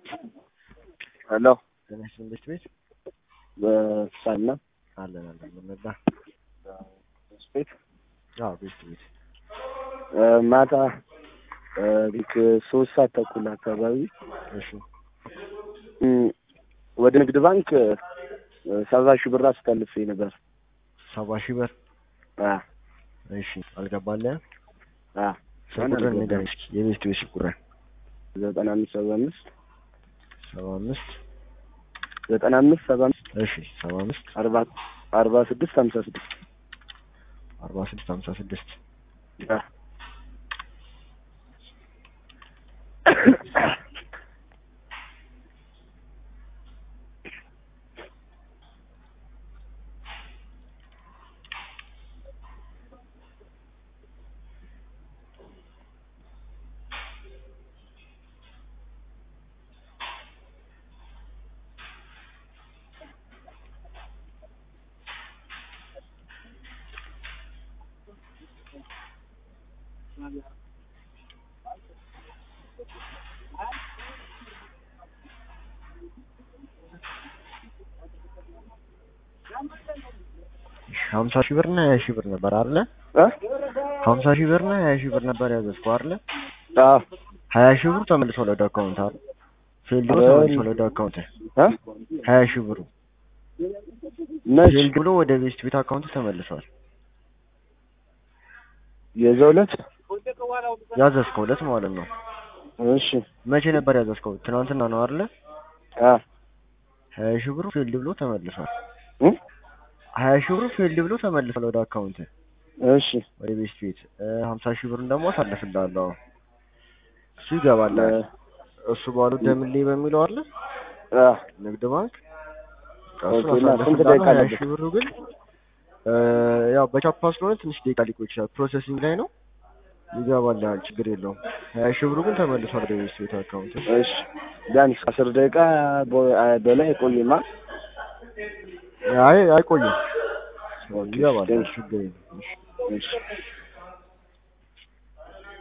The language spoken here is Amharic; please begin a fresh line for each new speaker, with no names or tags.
ሄሎ
ጤና ይስጥልኝ ቤት ቤት
በሳና
አለን አለን ምንዳ
ቤት
አዎ ቤት ቤት
ማታ ልክ ሶስት ሰዓት ተኩል አካባቢ
እሺ
ወደ ንግድ ባንክ ሰባ ሺህ ብር አስተላልፌ ነበር።
ሰባ ሺህ ብር
አ
እሺ አልገባልህም
አ
ስልክ ቁጥር ንገረኝ እስኪ የቤት ቤት ስልክ ቁጥር
ዘጠና አምስት ሰባ አምስት
ሰባ አምስት
ዘጠና አምስት ሰባ አምስት
እሺ ሰባ አምስት
አርባ አርባ ስድስት ሀምሳ ስድስት
አርባ ስድስት ሀምሳ ስድስት
አ
ሀምሳ ሺህ ብር እና ሀያ ሺህ ብር ነበር አይደለ?
አ
ሀምሳ ሺህ ብር እና ሀያ ሺህ ብር ነበር ያዘዝከው አይደለ?
አ
ሀያ ሺህ ብሩ ተመልሶ ወደ አካውንት አይደል? ፊልድ ብሎ ተመልሶ ወደ አካውንት
አ
ሀያ ሺህ ብሩ
መች
ፊልድ ብሎ ወደ ቤስት ቤት አካውንት ተመልሷል።
የዛው ዕለት
ያዘዝከው ዕለት ማለት ነው።
እሺ
መቼ ነበር ያዘዝከው? ትናንትና ነው አይደለ?
አ
ሀያ ሺህ ብሩ ፊልድ ብሎ ተመልሷል።
እ
ሀያ ሺህ ብሩ ፊልድ ብሎ ተመልሷል ወደ አካውንት
እሺ
ወደ ቤስት ቤት ሀምሳ ሺህ ብሩን ደግሞ አሳልፍልሃለሁ። እሱ ይገባል። እሱ ባሉ ደምሌ በሚለው አለ
አ
ንግድ ባንክ
ኦኬ፣
እሱን
እና ስንት
አሳልፍልሃለሁ።
ደቂቃ
ሀያ
አለበት?
ሺህ ብሩ ግን እ ያው በቻፓ ስለሆነ ትንሽ ደቂቃ ሊቆይ ይችላል። ፕሮሰሲንግ ላይ ነው። ይገባልሃል፣ ችግር የለውም። ሀያ ሺህ ብሩ ግን ተመልሷል ወደ ቤስት ቤት አካውንት።
እሺ ቢያንስ አስር ደቂቃ በ- በላይ አይቆይማ።
አይ አይቆይም፣
ኦኬ፣
ይገባል፣
ቴንክ
ችግር የለም። እሺ።
እሺ